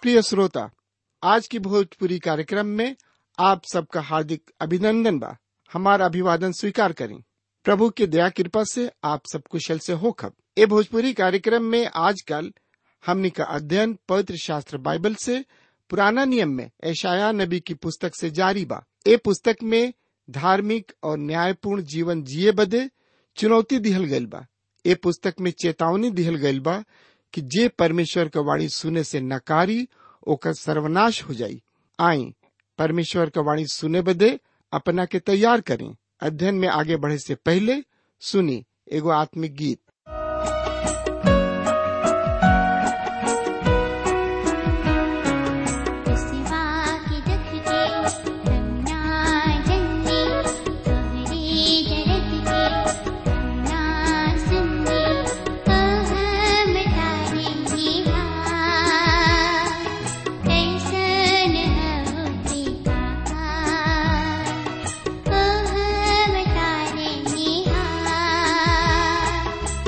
प्रिय श्रोता आज की भोजपुरी कार्यक्रम में आप सबका हार्दिक अभिनंदन बा हमारा अभिवादन स्वीकार करें प्रभु की दया कृपा से आप सब कुशल से हो खब ए भोजपुरी कार्यक्रम में आजकल हमनी का अध्ययन पवित्र शास्त्र बाइबल से पुराना नियम में ऐशाया नबी की पुस्तक से जारी बा ए पुस्तक में धार्मिक और न्यायपूर्ण जीवन जिए बदे चुनौती दिहल गइल बा ए पुस्तक में चेतावनी दिहल गइल बा कि जे परमेश्वर का वाणी सुने से नकारी ओकर सर्वनाश हो जाई आई परमेश्वर का वाणी सुने बदे अपना के तैयार करें अध्ययन में आगे बढ़े से पहले सुनी एगो आत्मिक गीत सिवा की दुख के रंगना जंगी तोहरे दर्द के रंगना सुनगी हम तारे निहा कैसन होते कहा हम तारे निहा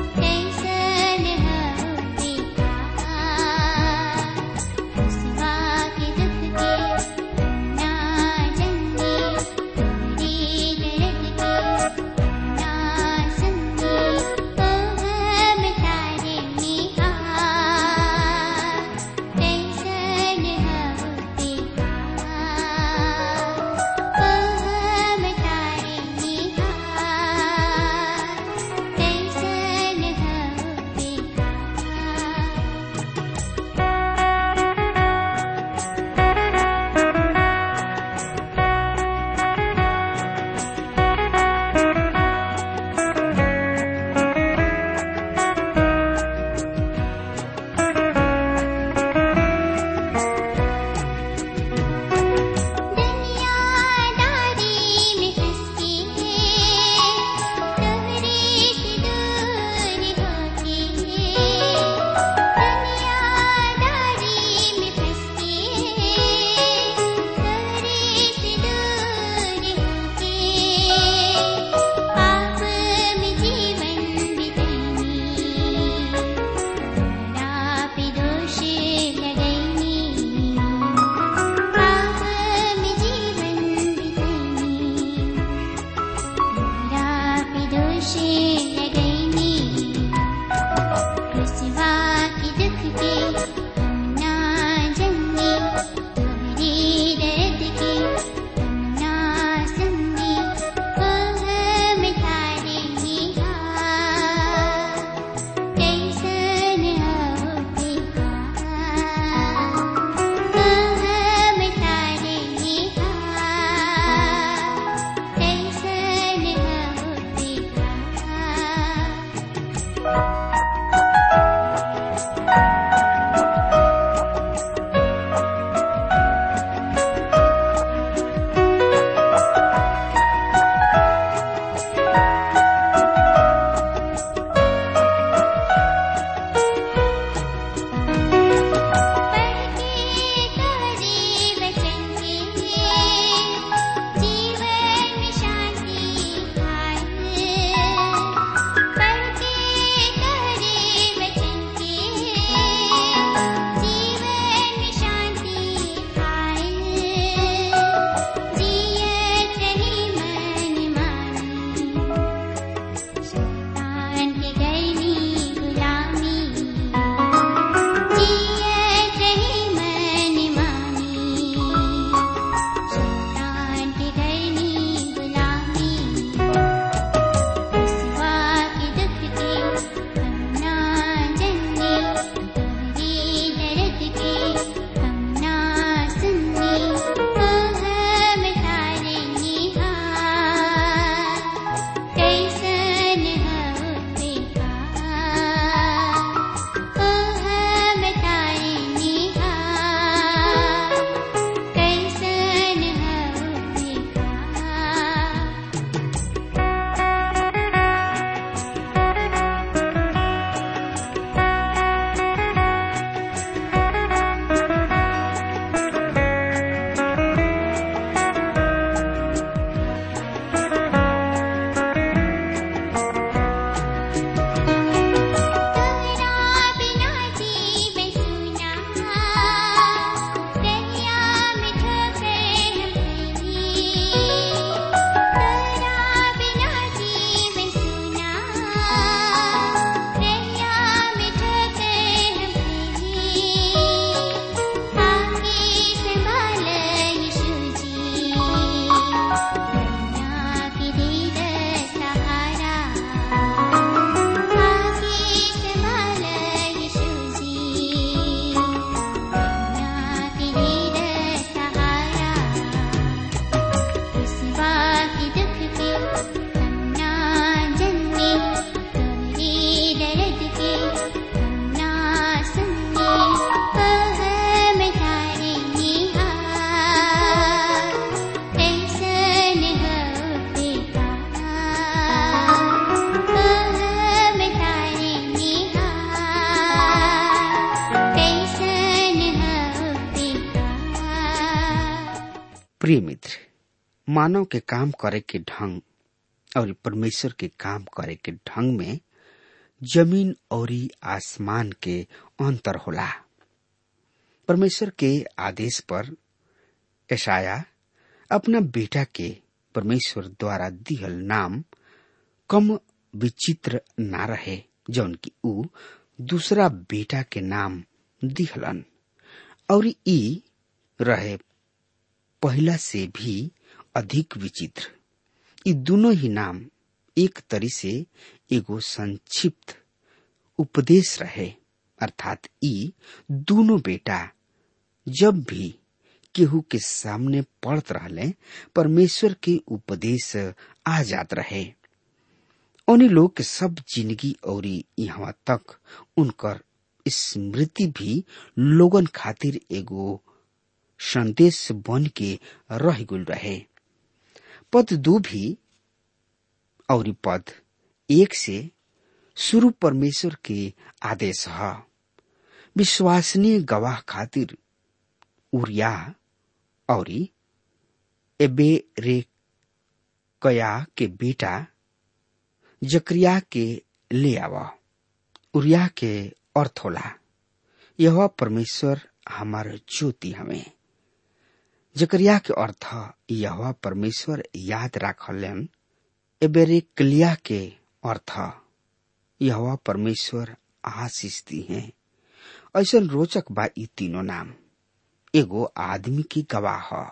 प्रिय मित्र मानव के काम करे के ढंग और परमेश्वर के काम करे के ढंग में जमीन और आसमान के अंतर होला परमेश्वर के आदेश पर ऐशाया अपना बेटा के परमेश्वर द्वारा दिहल नाम कम विचित्र ना रहे जौन की ऊ दूसरा बेटा के नाम दिहलन और ई रहे पहला से भी अधिक विचित्र ये दोनों ही नाम एक तरी से एगो संक्षिप्त उपदेश रहे अर्थात ई दोनों बेटा जब भी केहू के सामने पढ़त रहले परमेश्वर के उपदेश आ जात रहे उन्हीं लोग के सब जिंदगी और यहाँ तक उनकर स्मृति भी लोगन खातिर एगो संदेश बन के रह गुल रहे पद दो भी और पद एक से शुरू परमेश्वर के आदेश है विश्वसनीय गवाह खातिर उरिया और एबे रे कया के बेटा जकरिया के ले आवा उरिया के अर्थ होला यह परमेश्वर हमार ज्योति हमें जकरिया के अर्थ यह परमेश्वर याद राखलन एबेरे कलिया के अर्थ यह परमेश्वर आशीष दी है ऐसा रोचक बा ई तीनों नाम एगो आदमी की गवाह ह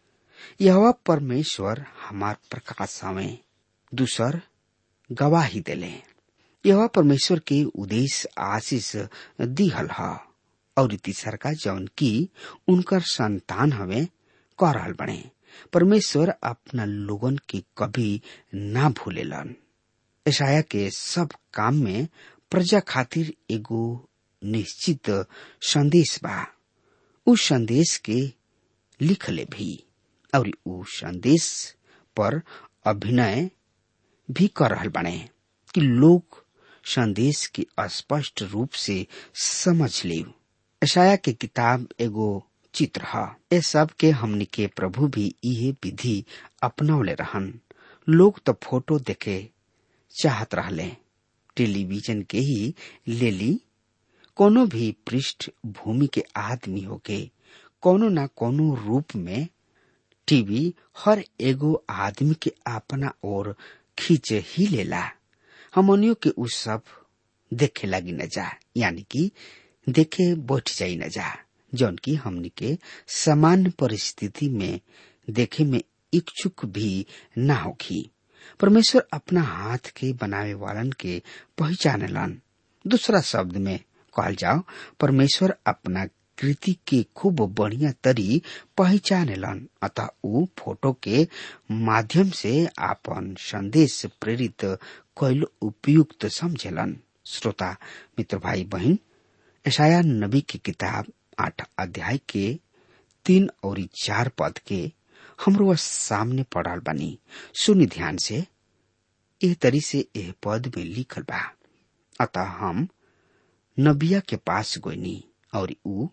यह परमेश्वर हमार प्रकाश हमें दूसर गवाही देले यह परमेश्वर के उद्देश्य आशीष दिहल ह और तीसर का जौन की उनकर संतान हवे कह रहल बने परमेश्वर अपना लोगन के कभी ना भूलेलन ऐसाया के सब काम में प्रजा खातिर एगो निश्चित संदेश बा उस संदेश के लिखले भी और उ संदेश पर अभिनय भी कर रहल बने कि लोग संदेश के स्पष्ट रूप से समझ ले ऐसाया के किताब एगो चित्र है ये सब के हमनी के प्रभु भी इहे विधि अपनौले रहन लोग तो फोटो देखे चाहत रहले टेलीविजन के ही ले ली कोनो भी पृष्ठ भूमि के आदमी होके कोनो ना कोनो रूप में टीवी हर एगो आदमी के अपना ओर खींच ही लेला हमनियों के उ सब देखे लगी न जा यानी कि देखे बैठ जाई न जा जौन की हमनी के सामान्य परिस्थिति में देखे में इच्छुक भी ना होगी परमेश्वर अपना हाथ के बनावे वालन के पहचानलन दूसरा शब्द में कहल जाओ परमेश्वर अपना कृति के खूब बढ़िया तरी पहचानेलन अतः उ फोटो के माध्यम से आपन संदेश प्रेरित कैल उपयुक्त समझेलन श्रोता मित्र भाई बहन ऐशाया नबी की किताब आठ अध्याय के तीन और चार पद के हमरो सामने पड़ल बनी सुनि ध्यान से एह तरी से एह पद में लिखल बा अतः हम नबिया के पास गोइनी और ऊ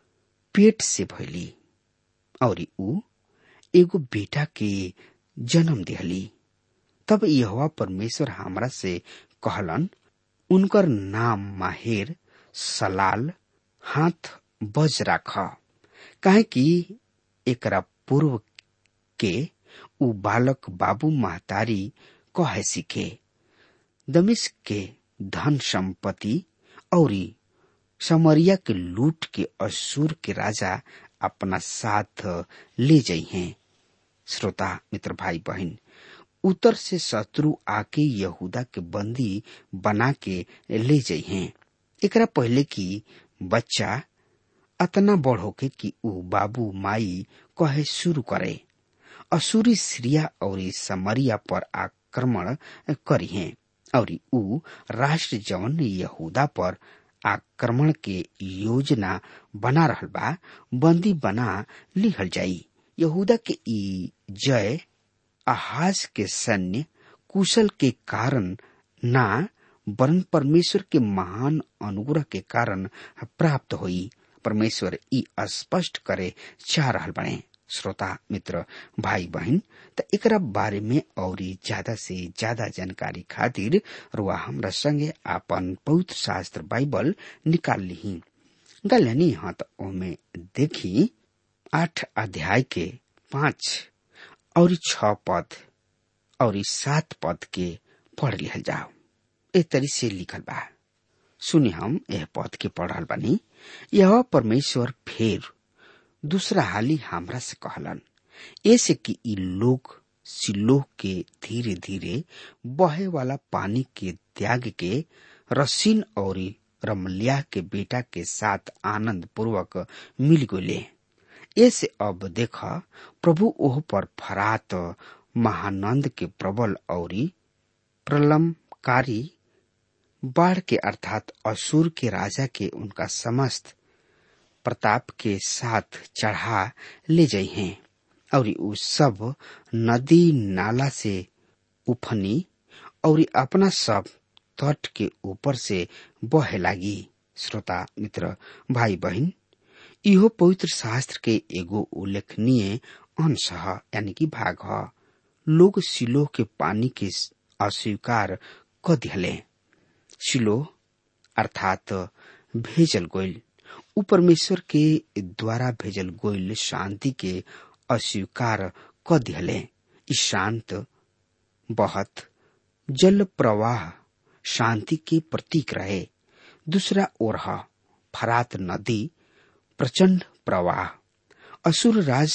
पेट से भैली और ऊ एगो बेटा के जन्म दिहली तब यहोवा परमेश्वर हमरा से कहलन उनकर नाम माहेर सलाल हाथ बज राख काहे कि एकरा पूर्व के उ बालक बाबू महतारी कहे सीखे दमिश के धन संपत्ति और समरिया के लूट के असुर के राजा अपना साथ ले जाइ हैं श्रोता मित्र भाई बहन उत्तर से शत्रु आके यहूदा के बंदी बना के ले जाइ हैं एकरा पहले की बच्चा अतना बड़ होके कि ऊ बाबू माई कहे शुरू करे असुरी सीरिया और समरिया पर आक्रमण करी हैं और ऊ राष्ट्र जवन यहूदा पर आक्रमण के योजना बना रहल बा बंदी बना लिहल जाई यहूदा के ई जय आहाज के सैन्य कुशल के कारण ना वरन परमेश्वर के महान अनुग्रह के कारण प्राप्त हुई परमेश्वर ई स्पष्ट करे चाह रहल बने श्रोता मित्र भाई बहन त एकरा बारे में और ज्यादा से ज्यादा जानकारी खातिर रुआ हमरा संगे आपन पवित्र शास्त्र बाइबल निकाल ली गलनी हाँ त ओमे देखी आठ अध्याय के पांच और छ पद और सात पद के पढ़ लिहल जाओ ए तरी से लिखल बा सुनी हम यह पद के पढ़ल बानी यह परमेश्वर फेर दूसरा हाली हमरा से कहलन ऐसे कि इ लोग सिलोह के धीरे धीरे बहे वाला पानी के त्याग के रसीन और रमलिया के बेटा के साथ आनंद पूर्वक मिल गए ऐसे अब देख प्रभु ओह पर फरात महानंद के प्रबल और प्रलमकारी बाढ़ के अर्थात असुर के राजा के उनका समस्त प्रताप के साथ चढ़ा ले जाइ हैं और उ सब नदी नाला से उफनी और अपना सब तट के ऊपर से बहे लागी श्रोता मित्र भाई बहन इहो पवित्र शास्त्र के एगो उल्लेखनीय अंश है यानी कि भाग है लोग सिलो के पानी के अस्वीकार क दिहले सिलो अर्थात भेजल गोइल उ परमेश्वर के द्वारा भेजल गोइल शांति के अस्वीकार क दिहले ई शांत बहत जल प्रवाह शांति के प्रतीक रहे दूसरा ओर फरात नदी प्रचंड प्रवाह असुर राज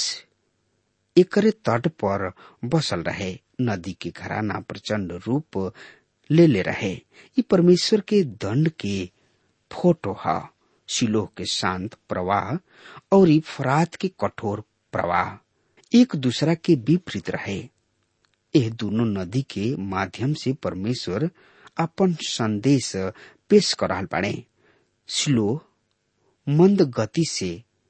एकरे तट पर बसल रहे नदी के घराना प्रचंड रूप ले ले रहे ये परमेश्वर के दंड के फोटो है शिलोह के शांत प्रवाह और फरात के कठोर प्रवाह एक दूसरा के विपरीत रहे यह दोनों नदी के माध्यम से परमेश्वर अपन संदेश पेश कर रहा बाड़े स्लो मंद गति से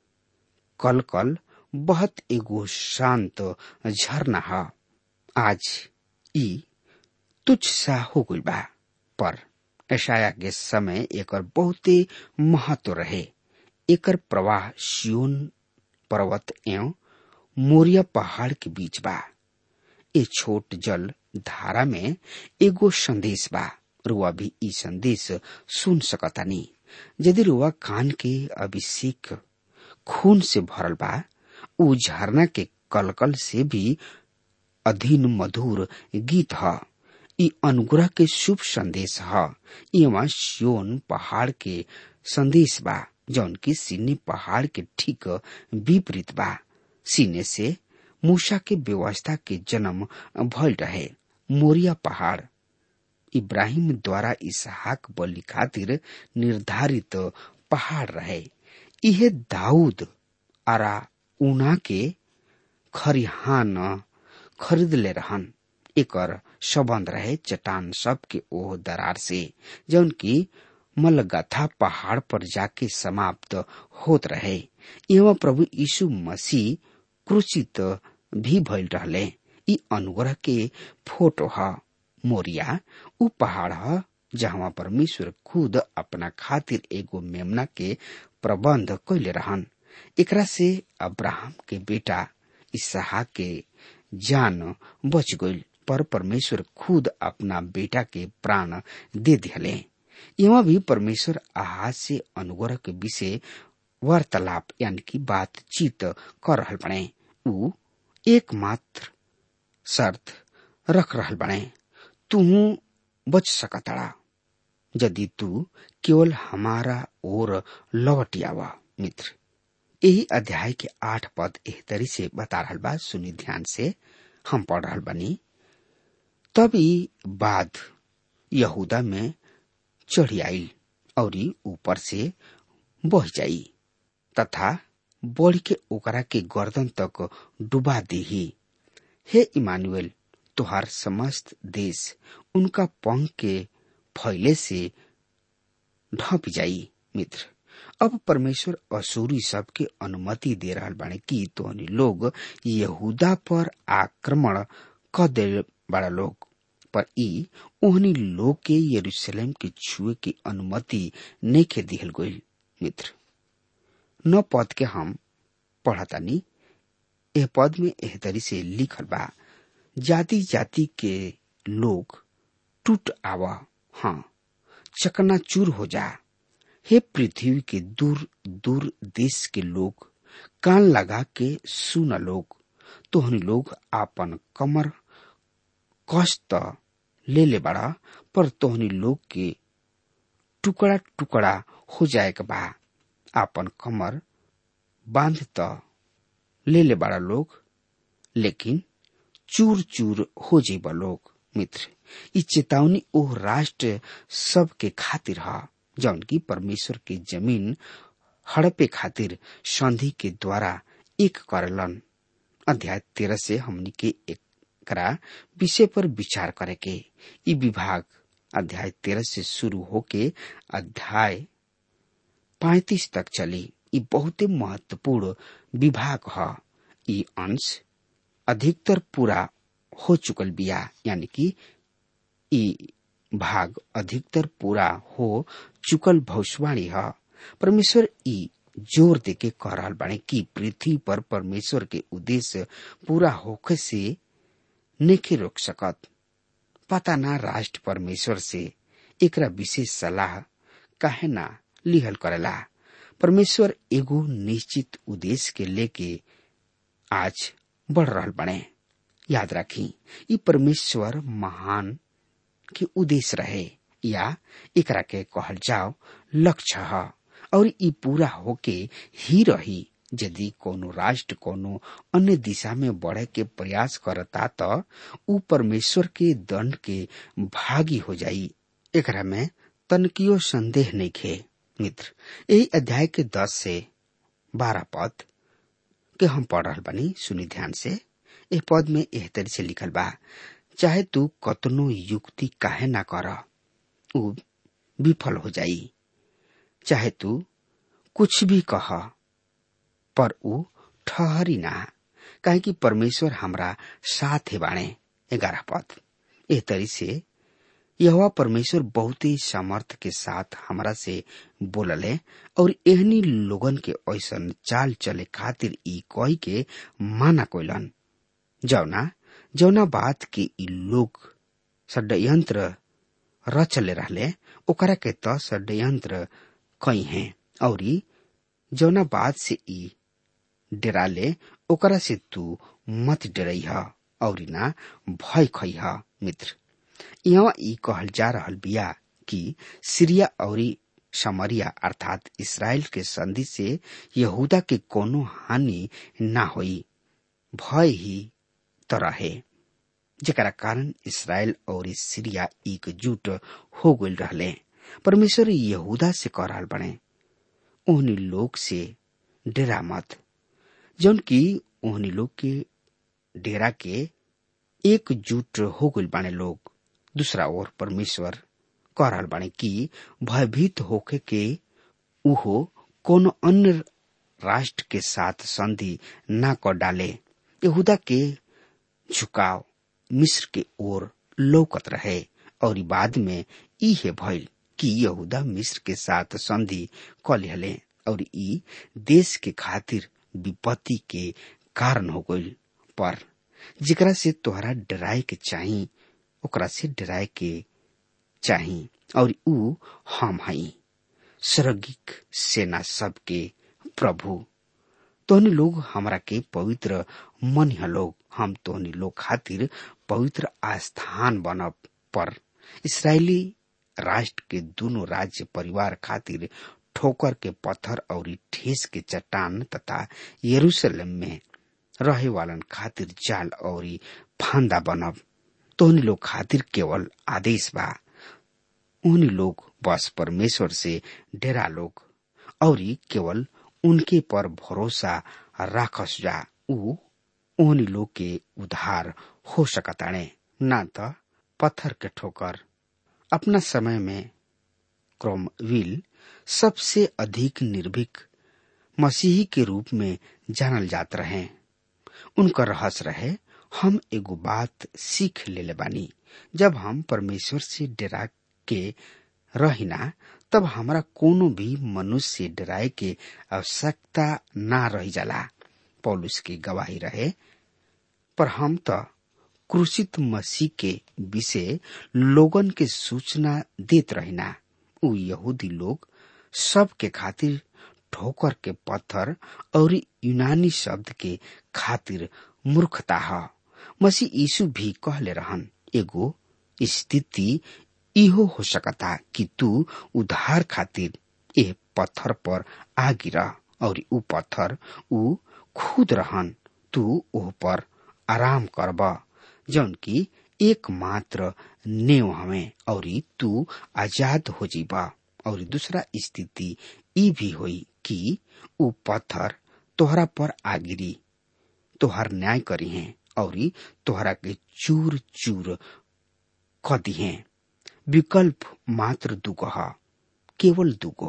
कल कल बहुत एगो शांत झरना है आज ई तुच्छ सा हो गई बा पर ऐशाया के समय एकर बहुते महत्व रहे एकर प्रवाह सियोन पर्वत एवं मोरिया पहाड़ के बीच बा ए छोट जल धारा में एगो संदेश बा रुआ भी ई संदेश सुन सकतानी यदि रुआ कान के अभिषेक खून से भरल बा उ झरना के कलकल से भी अधीन मधुर गीत ह ई अनुग्रह के शुभ संदेश ह इवा सियोन पहाड़ के संदेश बा जौन की सीने पहाड़ के ठीक विपरीत बा सीने से मूसा के व्यवस्था के जन्म भइल रहे मोरिया पहाड़ इब्राहिम द्वारा इसहाक बलि खातिर निर्धारित पहाड़ रहे इहे दाऊद आरा उना के खरिहान खरीद ले रहन एकर संबंध रहे चट्टान सब के ओह दरार से जौन की मलगथा पहाड़ पर जाके समाप्त होत रहे एवं प्रभु यीशु मसीह क्रूचित भी भइल रहले ई अनुग्रह के फोटो ह मोरिया उ पहाड़ ह जहाँ परमेश्वर खुद अपना खातिर एगो मेमना के प्रबंध कैले रहन एकरा से अब्राहम के बेटा इसहाक के जान बच गईल पर परमेश्वर खुद अपना बेटा के प्राण दे दिले यहाँ भी परमेश्वर आहाज से अनुग्रह के विषय वार्तालाप यानी कि बातचीत कर रहल बने उ एकमात्र शर्त रख रहल बने तू बच सकतड़ा यदि तू केवल हमारा ओर लौट आवा मित्र यही अध्याय के आठ पद एह तरी से बता रहल बा सुनी ध्यान से हम पढ़ रहल बनी तभी बाद यहूदा में चढ़ी आई और ऊपर से बह जाई तथा बढ़ के ओकरा के गर्दन तक डुबा देही हे इमानुएल तुहार समस्त देश उनका पंख के फैले से ढप जाई मित्र अब परमेश्वर असूरी सब के अनुमति दे रहा बाने कि तोहनी लोग यहूदा पर आक्रमण क दे बड़ा लोग पर ई ओहनी लोग के यरूशलेम के छुए की अनुमति नहीं दिहल गईल मित्र न पद के हम पढ़तानी एह पद में एह तरी से लिखल बा जाति जाति के लोग टूट आवा हाँ चकनाचूर हो जा हे पृथ्वी के दूर दूर देश के लोग कान लगा के सुन लोग तोहनी लोग आपन कमर कष्ट ले ले बड़ा पर तोहनी लोग के टुकड़ा टुकड़ा हो जाए के बा आपन कमर बांध त ले ले बड़ा लोग लेकिन चूर चूर हो जीब लोग मित्र ई चेतावनी ओ राष्ट्र सब के खातिर ह जौन की परमेश्वर के जमीन हड़पे खातिर संधि के द्वारा एक करलन अध्याय तेरह से हमनी के एकरा विषय पर विचार करे के ई विभाग अध्याय तेरह से शुरू होके अध्याय पैतीस तक चली ई बहुते महत्वपूर्ण विभाग ह ई अंश अधिकतर पूरा हो चुकल बिया यानी कि ई भाग अधिकतर पूरा हो चुकल भविष्यवाणी है परमेश्वर ई जोर देके कह रहल बाड़े कि पृथ्वी पर परमेश्वर के उद्देश्य पूरा होखे से नेखे रोक सकत पता ना राष्ट्र परमेश्वर से एकरा विशेष सलाह काहे ना लिहल करेला परमेश्वर एगो निश्चित उद्देश्य के लेके आज बढ़ रहल बने याद रखी ई परमेश्वर महान के उद्देश्य रहे या एकरा के कहल जाओ लक्ष्य है और ई पूरा होके ही रही यदि कोनो राष्ट्र कोनो अन्य दिशा में बढ़े के प्रयास करता तो ऊ परमेश्वर के दंड के भागी हो जाई एकरा में तनकियो संदेह नहीं खे मित्र यही अध्याय के दस से बारह पद के हम पढ़ रहा बनी सुनी ध्यान से एह पद में एह तरी से लिखल बा चाहे तू कतनो युक्ति काहे ना कर ऊ विफल हो जाई चाहे तू कुछ भी कह पर ऊ ठहरी ना काहे कि परमेश्वर हमरा साथ है बाणे ग्यारह पद एह तरी से यह परमेश्वर बहुत ही सामर्थ के साथ हमरा से बोलले और एहनी लोगन के ऐसन चाल चले खातिर ई कही के माना कोइलन जौना जौना बात के ई लोग षड्यंत्र रचले रहले ओकरा के त षड्यंत्र कई हैं और जौना बात से ई डराले ओकरा से तू मत डरई ह और ना भय खई ह मित्र यहाँ ई कहल जा रहल बिया कि सीरिया और समरिया अर्थात इसराइल के संधि से यहूदा के कोनो हानि ना होई भय ही तो रहे जरा कारण इसराइल और सीरिया एकजुट हो गई रहले परमेश्वर यहूदा से कह रहा बने ओहनी लोग से डेरा मत जौन की ओहनी लोग के डेरा के एकजुट हो गई बाने लोग दूसरा ओर परमेश्वर कह रहा बाने कि भयभीत होके के उहो कोनो अन्य राष्ट्र के साथ संधि ना कर डाले यहूदा के झुकाव मिस्र के ओर लौकत रहे और बाद में ई है भइल कि यहूदा मिस्र के साथ संधि क लिहले और ई देश के खातिर विपत्ति के कारण हो गई पर जेकरा से तोहरा डराए के चाही ओकरा से डराए के चाही और ऊ हम हई स्वर्गिक सेना सबके प्रभु तोहनी लोग हमरा के पवित्र मन है लोग हम तोहनी लोग खातिर पवित्र आस्थान बनब पर इसराइली राष्ट्र के दोनों राज्य परिवार खातिर ठोकर के पत्थर और ठेस के चट्टान तथा यरूशलेम में रहे वालन खातिर जाल और फांदा बनब तोहनी लोग खातिर केवल आदेश बा उन्हीं लोग बस परमेश्वर से डेरा लोग और केवल उनके पर भरोसा राखस जा ऊ उन्हीं लोग के उधार हो सकताणे ना तो पत्थर के ठोकर अपना समय में क्रोमविल सबसे अधिक निर्भीक मसीही के रूप में जानल जात रहे उनका रहस्य रहे हम एगो बात सीख ले बानी जब हम परमेश्वर से डरा के रहिना तब हमरा कोनो भी मनुष्य से डराए के आवश्यकता ना रह जाला पौलुस की गवाही रहे पर हम तो क्रूसित मसीह के विषय लोगन के सूचना देत रहिना उ यहूदी लोग सब के खातिर ठोकर के पत्थर और यूनानी शब्द के खातिर मूर्खता ह मसीह यीशु भी कहले रहन एगो स्थिति इहो हो सकता कि तू उधार खातिर ए पत्थर पर आ गिरा और ऊ पत्थर ऊ खुद रहन तू ओह पर आराम करब जौन की एकमात्र नेव हमें और तू आजाद हो जीबा और दूसरा स्थिति ई भी हुई कि ऊ पत्थर तोहरा पर आ गिरी तोहर न्याय करी है और तोहरा के चूर चूर क दिहे विकल्प मात्र दुगो ह केवल दुगो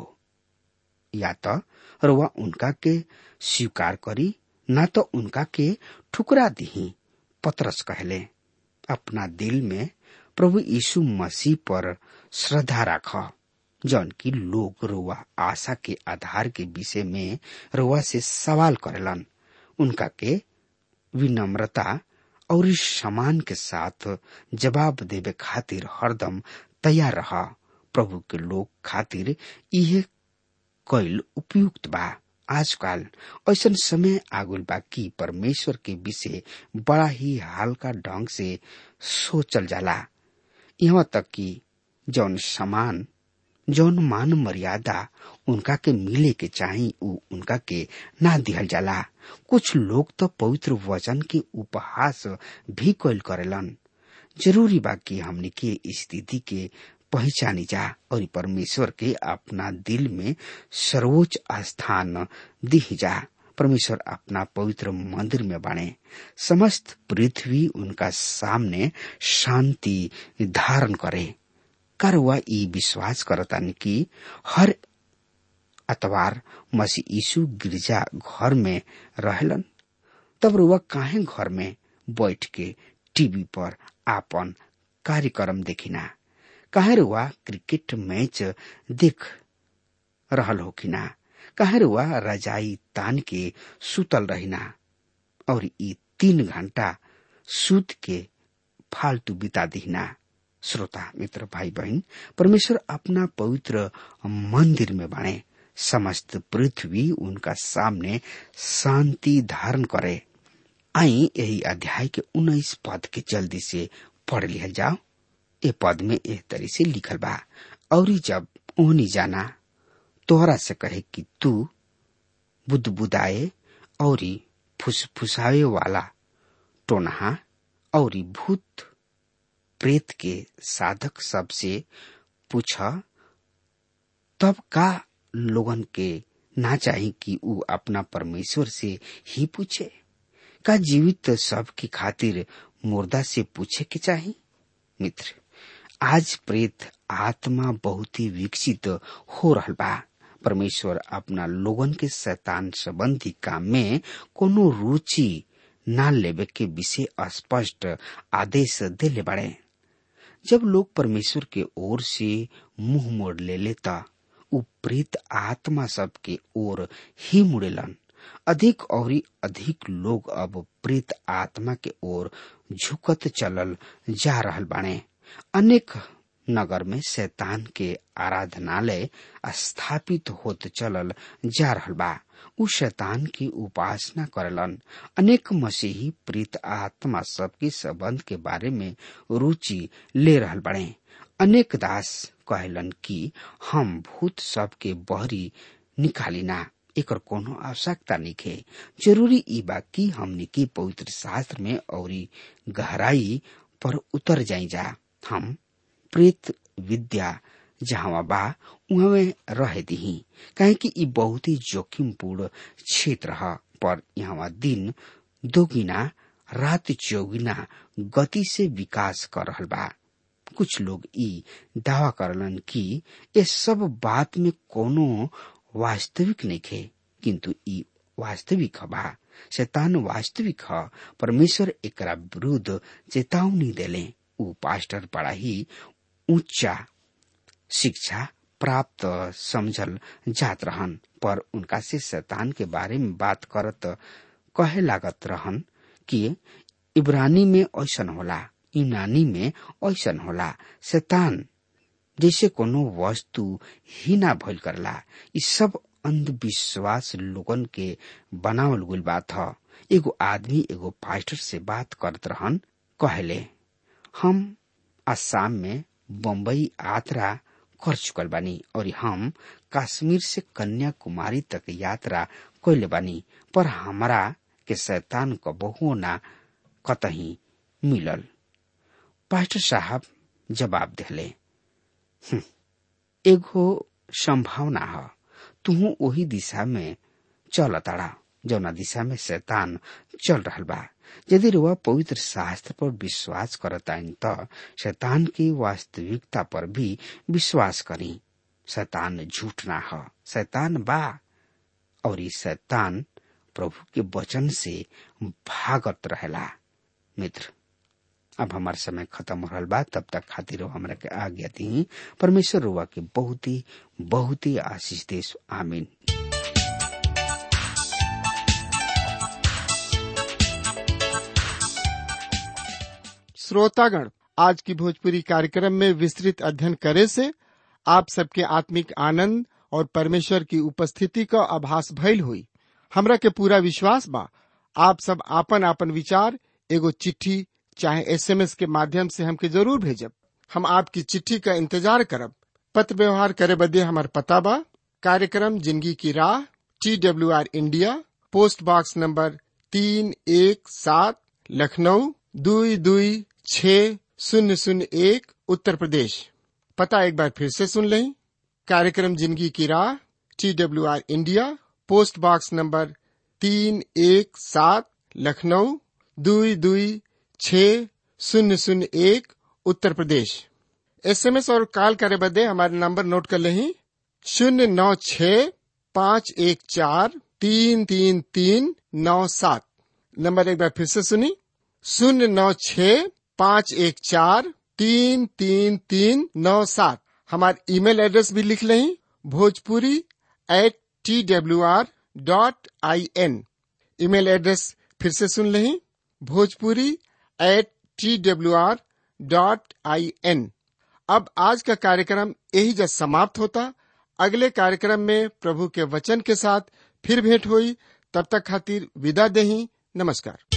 या तो रुआ उनका के स्वीकार करी ना तो उनका के ठुकरा दिही पतरस कहले अपना दिल में प्रभु यीशु मसीह पर श्रद्धा राख जौन की लोग रुआ आशा के आधार के विषय में रुआ से सवाल करेलन उनका के विनम्रता और समान के साथ जवाब देवे खातिर हरदम तैयार रहा प्रभु के लोग खातिर यह कैल उपयुक्त बा आजकल ऐसा समय आगुल बा कि परमेश्वर के विषय बड़ा ही हल्का ढंग से सोचल जाला यहाँ तक कि जौन समान जौन मान मर्यादा उनका के मिले के चाही उ उनका के ना दिहल जाला कुछ लोग तो पवित्र वचन के उपहास भी कैल करेलन जरूरी बा कि हमने के स्थिति के पहचानी जा और परमेश्वर के अपना दिल में सर्वोच्च स्थान दी जा परमेश्वर अपना पवित्र मंदिर में बने समस्त पृथ्वी उनका सामने शांति धारण करे कर वह ई विश्वास करतन कि हर अतवार मसीह यीशु गिरजा घर में रहलन तब रुआ काहे घर में बैठ के टीवी पर आपन कार्यक्रम देखिना काहे रुआ क्रिकेट मैच देख रहल हो कि ना काहे रुआ रजाई तान के सुतल रहिना और ई तीन घंटा सूत के फालतू बिता दिहिना श्रोता मित्र भाई बहन परमेश्वर अपना पवित्र मंदिर में बने समस्त पृथ्वी उनका सामने शांति धारण करे आई यही अध्याय के उन्नीस पद के जल्दी से पढ़ लिया जाओ ए पद में एह तरी से लिखल बा और जब ओहनी जाना तोहरा से कहे कि तू बुदबुदाए और फुसफुसाए वाला टोनहा और भूत प्रेत के साधक सबसे पूछ तब का लोगन के ना चाही कि ऊ अपना परमेश्वर से ही पूछे का जीवित सब की खातिर मुर्दा से पूछे के चाही मित्र आज प्रेत आत्मा बहुत ही विकसित हो रहा बा परमेश्वर अपना लोगन के शैतान संबंधी काम में कोनो रुचि ना लेवे के विषय स्पष्ट आदेश देले बड़े जब लोग परमेश्वर के ओर से मुंह मोड़ ले लेता उ प्रेत आत्मा सब के ओर ही मुड़ेलन अधिक और अधिक लोग अब प्रेत आत्मा के ओर झुकत चलल जा रहल बाणे अनेक नगर में शैतान के आराधनालय स्थापित होत चलल जा रहल बा उ शैतान की उपासना करलन अनेक मसीही प्रीत आत्मा सबके संबंध के बारे में रुचि ले रहल बड़े अनेक दास कहलन कि हम भूत सब के बहरी निकालिना एकर कोनो आवश्यकता निखे जरूरी ई बा कि हमनी के पवित्र शास्त्र में और गहराई पर उतर जाई जा हम प्रेत विद्या जहाँ बा उहमे रह दही काहे कि ई बहुत ही जोखिमपूर्ण क्षेत्र है पर यहाँ दिन दोगुना रात चौगुना गति से विकास कर रहल बा कुछ लोग ई दावा करलन कि ये सब बात में कोनो वास्तविक नहीं खे किंतु ई वास्तविक बा शैतान वास्तविक ह परमेश्वर एकरा विरुद्ध चेतावनी देले ऊ पास्टर बड़ा ही ऊंचा शिक्षा प्राप्त समझल जात रहन पर उनका से शैतान के बारे में बात करत कहे लागत रहन कि इब्रानी में ऐसन होला यूनानी में ऐसन होला शैतान जैसे कोनो वस्तु ही ना भइल करला इ सब अंधविश्वास लोगन के बनावल गुल बात ह एगो आदमी एगो पास्टर से बात करत रहन कहले हम असम में बम्बई यात्रा कर चुकल बानी और हम कश्मीर से कन्याकुमारी तक यात्रा कैले बानी पर हमरा के शैतान क बहु ना कतही मिलल पास्टर साहब जवाब दिले एगो संभावना ह तुहू वही दिशा में चल ताड़ा जौना दिशा में शैतान चल रहल बा यदि रुआ पवित्र शास्त्र पर विश्वास करताइन त शैतान की वास्तविकता पर भी विश्वास करी शैतान झूठ ना ह शैतान बा और ई शैतान प्रभु के वचन से भागत रहेला मित्र अब हमार समय खत्म हो रहा बा तब तक खातिर हमरा के आज्ञा दी परमेश्वर रुआ के बहुत ही बहुत ही आशीष देश आमीन श्रोतागण आज की भोजपुरी कार्यक्रम में विस्तृत अध्ययन करे से आप सबके आत्मिक आनंद और परमेश्वर की उपस्थिति का आभास भइल हुई हमरा के पूरा विश्वास बा आप सब आपन आपन विचार एगो चिट्ठी चाहे एसएमएस के माध्यम से हमके जरूर भेजब हम आपकी चिट्ठी का इंतजार करब पत्र व्यवहार करे बदे हमार पता बा कार्यक्रम जिंदगी की राह T W R India post box number तीन एक सात लखनऊ दुई दुई छ शून्य शून्य एक उत्तर प्रदेश पता एक बार फिर से सुन लें कार्यक्रम जिंदगी की राह T W R India post box number तीन एक सात लखनऊ दुई दुई छ शून्य शून्य एक उत्तर प्रदेश एसएमएस और कॉल करे बदे हमारे नंबर नोट कर लें शून्य नौ छ पाँच एक चार तीन तीन तीन नौ सात नंबर एक बार फिर से सुनी शून्य नौ छ पाँच एक चार तीन तीन तीन नौ सात हमारे ईमेल एड्रेस भी लिख लें Bhojpuri at T W R dot I N email address फिर से सुन लें Bhojpuri at T W R dot I N अब आज का कार्यक्रम यही जब समाप्त होता अगले कार्यक्रम में प्रभु के वचन के साथ फिर भेंट हुई तब तक खातिर विदा दही नमस्कार